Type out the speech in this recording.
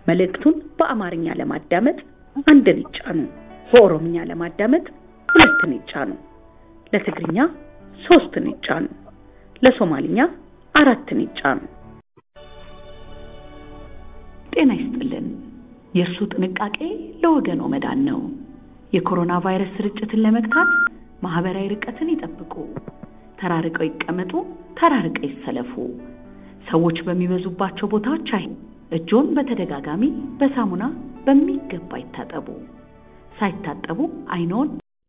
መልእክቱን በአማርኛ ለማዳመጥ አንድን ይጫኑ። በኦሮምኛ ለማዳመጥ ሁለትን ይጫኑ። ለትግርኛ ሶስትን ይጫኑ። ለሶማልኛ አራትን ይጫኑ። ጤና ይስጥልን። የእርሱ ጥንቃቄ ለወገኖ መዳን ነው። የኮሮና ቫይረስ ስርጭትን ለመግታት ማህበራዊ ርቀትን ይጠብቁ፣ ተራርቀው ይቀመጡ፣ ተራርቀው ይሰለፉ። ሰዎች በሚበዙባቸው ቦታዎች አይ እጆን በተደጋጋሚ በሳሙና በሚገባ ይታጠቡ። ሳይታጠቡ አይኖን